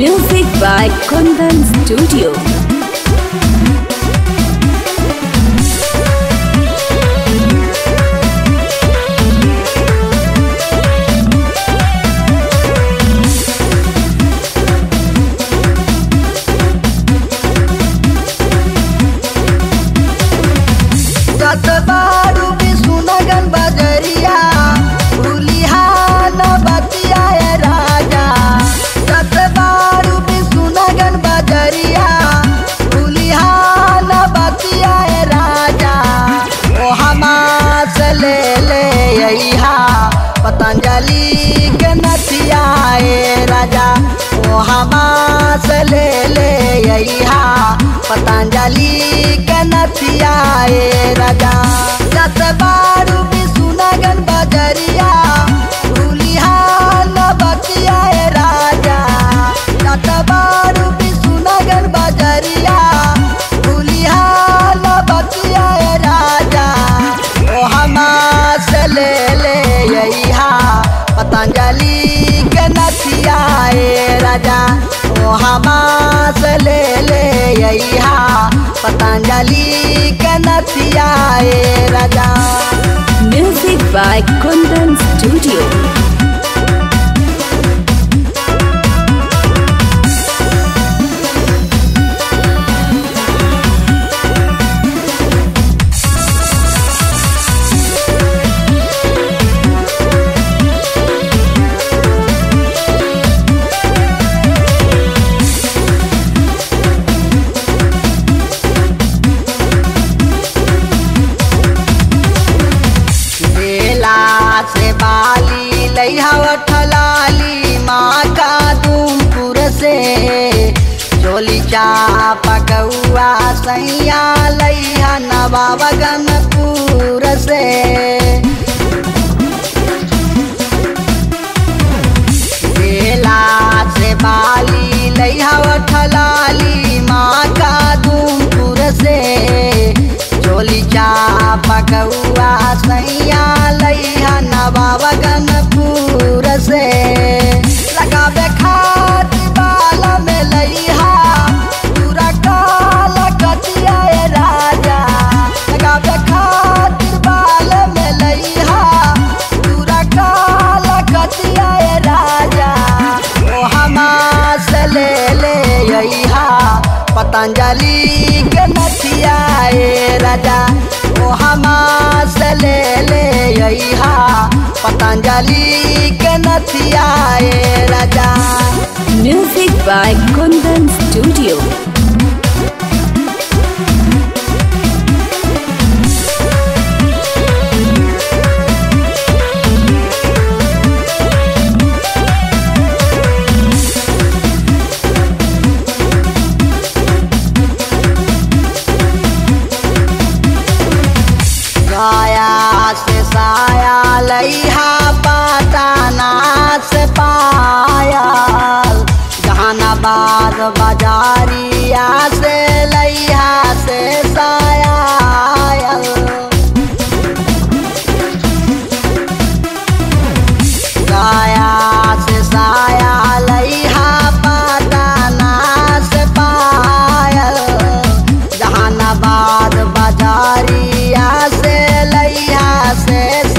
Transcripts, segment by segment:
Music by Kundan Studio. सतबारू विष्णुनगन बजरिया भूलिहान बतियाए राजा सतबारू विष्णुनगन बजरिया भूलिहान बतियाए राजा ओ हमास ले ले अइहा पतंजलि के नथियाए राजा ओ हमास ले ले अइहा पतंजलि के नथियाए राजा जत बारू विष्णुनगन बजरिया भूलिहान बतियाए राजा जत बारू विष्णुनगन बजरिया भूलिहान बतियाए राजा ओ हमास ले ले अइहा पतंजलि के नथियाए राजा ओ हमास ले ले अइहा पतंजलि के नथियाए राजा Music by Kundan Studio. बेला से बाली लैहव ठलाली माँ का दूमपुर से चोली चाप कौआ सैया लैहा नवाबगनपुर से बेला से बाली लैहव ठलाली माँ का दूमपुर से चोली चाप कौआ सैया लैहा नवाबगनपुर से लगावे खात बाल में लैहा पूरा काल कटियाए राजा लगावे खातिर बाल में लैहा पूरा काल कटियाए राजा ओ हमास ले ले अइहा पतंजलि के नथियाए राजा ओ हमास ले ले अइहा पतंजलि के नथियाए राजा Music by Kundan Studio. गाया से साया लैहा पाताना से पायल जहानाबाद बाजारिया से लैहा से साया गाया से साया लैहा पाताना से पायल जहानाबाद बाजारिया से लैहा से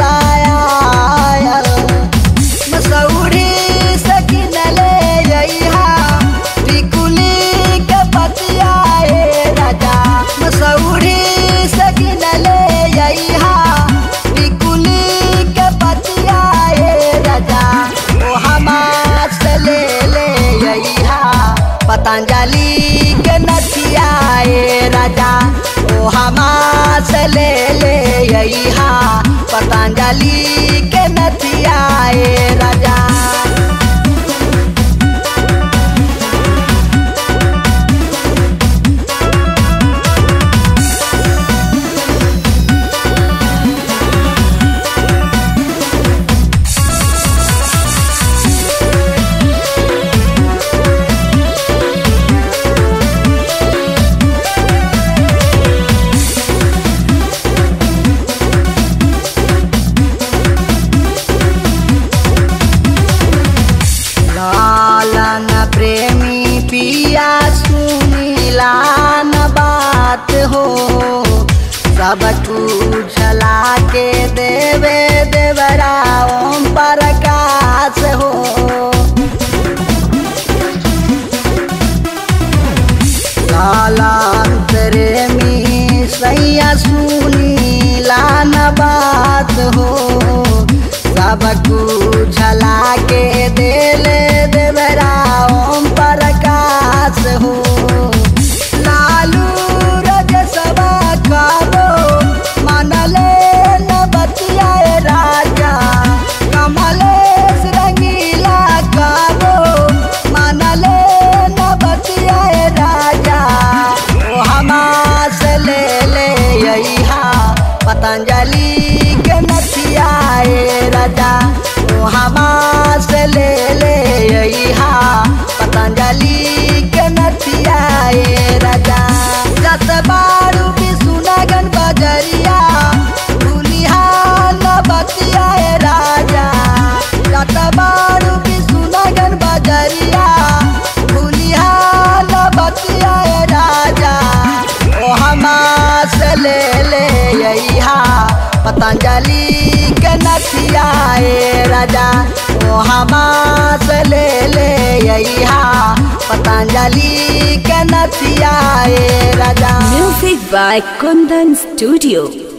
सायल मसौरी से किनले अइहा टिकुली के पतियाए राजा मसौरी से किनले अइहा टिकुली के पतियाए राजा ओ हमास ले ले अइहा पतंजलि के नथियाए राजा ओ हमास ले ले अइहा पतंजलि के नथियाए राजा पिया सुनीला न बात हो सब कुछ ला के देवे देवरा ओम प्रकाश हो कालांतरे में सैया सुनीला न बात हो सब कुछ ला के देले देवरा ओम प्रकाश हो लालू रज सबा काबो मनले न बतियाए राजा कमलेश रंगीला काबो मनले न बतियाए राजा ओ हमास ले ले यहा पतंजलि के नथियाए राजा ओ हमास ले ले यहा पतंजलि के नथियाए राजा जत बारू बिसुनगन बजरिया भूलिहा न बतियाए राजा जत बारू बिसुनगन बजरिया भूलिहा न बतियाए राजा ओ हमास ले ले यहा पतंजलि के नथियाए राजा ओ हमास ले ले यहा पतंजलि के नथियाए राजा Music by Kundan Studio.